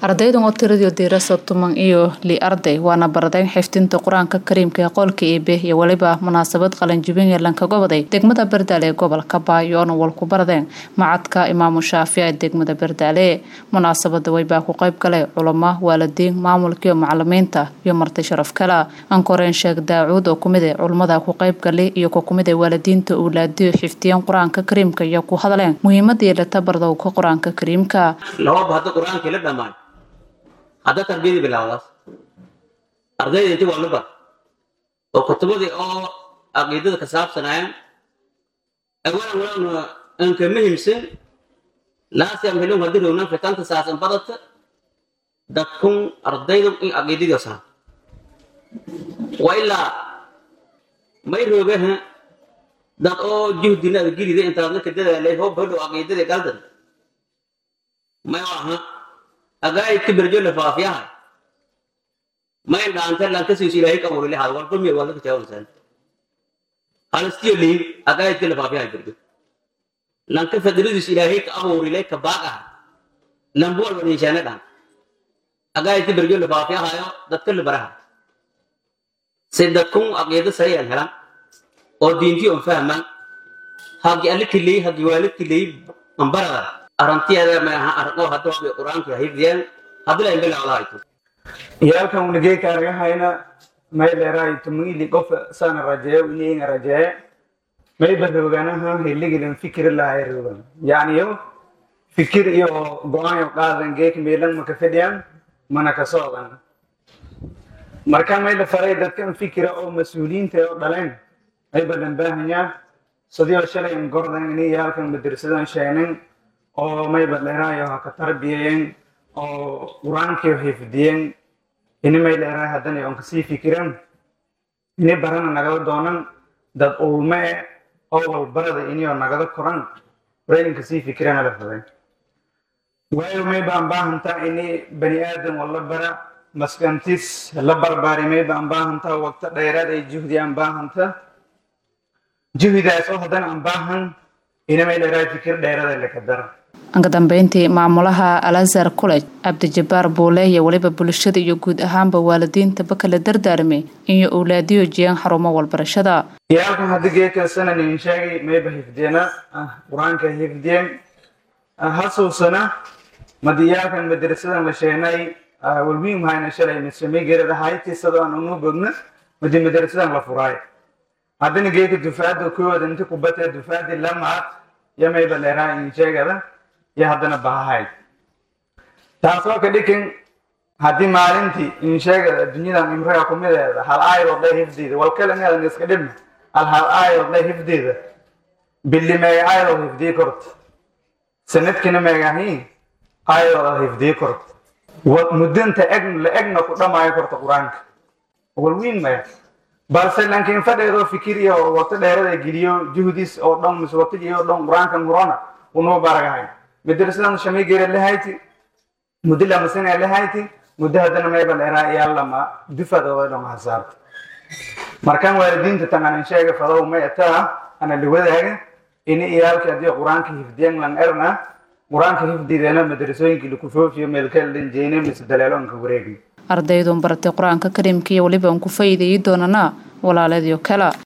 ardaydan oo tiradii diirasa tuman iyo li arday waana baradeyn xifdinta qur-aanka kariimka ee qoolka eebe iyo weliba munaasabad qalanjibin ee lankaga waday degmada bardaale ee gobolka baayoona walku baradeen macadka imaamu shaafici ee degmada bardaale munaasabada weybaa ku qayb galay culamo waalidiin maamulka iyo macalimiinta iyo marti sharaf kala ankoreen sheekh daacuud oo kumid e culamada ku qayb galay iyo ku kumid ee waalidiinta owlaadiyo xifdiyeen qur-aanka kariimka iyo ku hadleen muhiimada yeelata bardowka qur-aanka kariimka hadda tarbiyadii bilaawdaas ardayda inti waa la bar oo kutubadii oo caqiidada ka saabsanayaan awalan walana aan ka muhiimsan laasiam helon haddii rownaan fitanta saasan badata dadkun ardayda in caqiidadii saha waa ilaa may roogaha dad oo juhdina gelida intaadna ka dadaalay hoo badhow caqiidadii galdan may aha agaayidka berjole faafiyaha mayn dhaanta lankasiis ilaahay ka wuri lahaad walba miya waa laka jawabsan halistiyo liib agaayidka la faafiyaha berjo lanka fadiladiis ilaahay ka abuurile ka baaqaha lambu walba niishaane dhan agaayidka berjo la faafiyahayo dadka la baraha si dadkun aqiida sayan helan oo diintii on fahman hagi alikiley hagi waalidkiley ambarada arantiyaada ma aha arqo hadda waa quraanka hifdiyaan hadla in bilaa walaayto yaalkan unigee kaaragahayna may leeraay tumili qof sana rajeeyo inayga rajeeye may badhooganaha hiligilin fikir lahay rogan yani yo fikir iyo go-aan yo qaadan geek meelan maka fadhiyaan mana ka socdan marka may la faray dadkan fikira oo mas-uuliyiinta oo dhaleen ay badan baahanyaa sidii shalay in gordan inay yaalkan madrasadan sheegnin oo may badleeraayo ha ka tarbiyeen oo qur-aankii xifdiyeen ini may leeraay haddana oon kasii fikiran ini barana nagala doonan dad ulme oo walbarada inio nagada koran brain kasii fikirana la faday waayo may baan baahantaa ini bani aadam oo la bara maskantis la barbaari may baan baahantaa waqto dheeraad ay juhdi aan baahanta juhdidaas oo haddana aan baahan ina may leeraay fikir dheerada laka dara anka dambeyntii maamulaha alazar college cabdijabaar buule iyo weliba bulshada iyo guud ahaanba waalidiintaba kala dardaarmay iyo owlaadiyo jiyaan xarumo walbarashada yaalkan hadda geedkan sanan in sheegay mayba hifdiyana qur-aanka hifdiyeen hasuusana madiyaalkan madrasadan la sheenay walwiin mahayna shalay masamay gerada haytisado aan unu bogna madi madrasadan la furaay haddana geedka dufaada koowaad inti kubatee dufaadi lamaad yamayba leeraa in sheegada iyo haddana bahahayd taasoo ka dhigan haddii maalintii insheega adduunyadan imraga kumideeda hal aayadood leh hifdeeda walkalameedan iska dhibna hal hal aayadood leh hifdeeda billi meega aayadood hifdiye korta sanadkina meegahiin aayadood hifdiye korta muddanta eg la egna ku dhamaayo korta qur-aanka walwiin maya balse lankiin fadheedoo fikir iyo waqto dheerada geliyo juhdiis oo dhan mise waqti iyo dhan qur-aanka murona unuu baragahay madrasadan shamay geera lahayti muddo lama sana lahayti muddo haddana mayba dheeraa iyaa lama dufadooda dhama hasaarta markaan waalidiinta tanganan sheega fadow may ataa ana liwadaaga ini iyaalka haddii qur-aanka hifdiyan lan erna qur-aanka hifdideena madrasooyinka lakufoofiyo meelkalan jeyne mise daleelonka wareegi ardaydun baratay qur-aanka kariimka iyo weliba aan ku faa'iideeyi doonana walaaladyo kala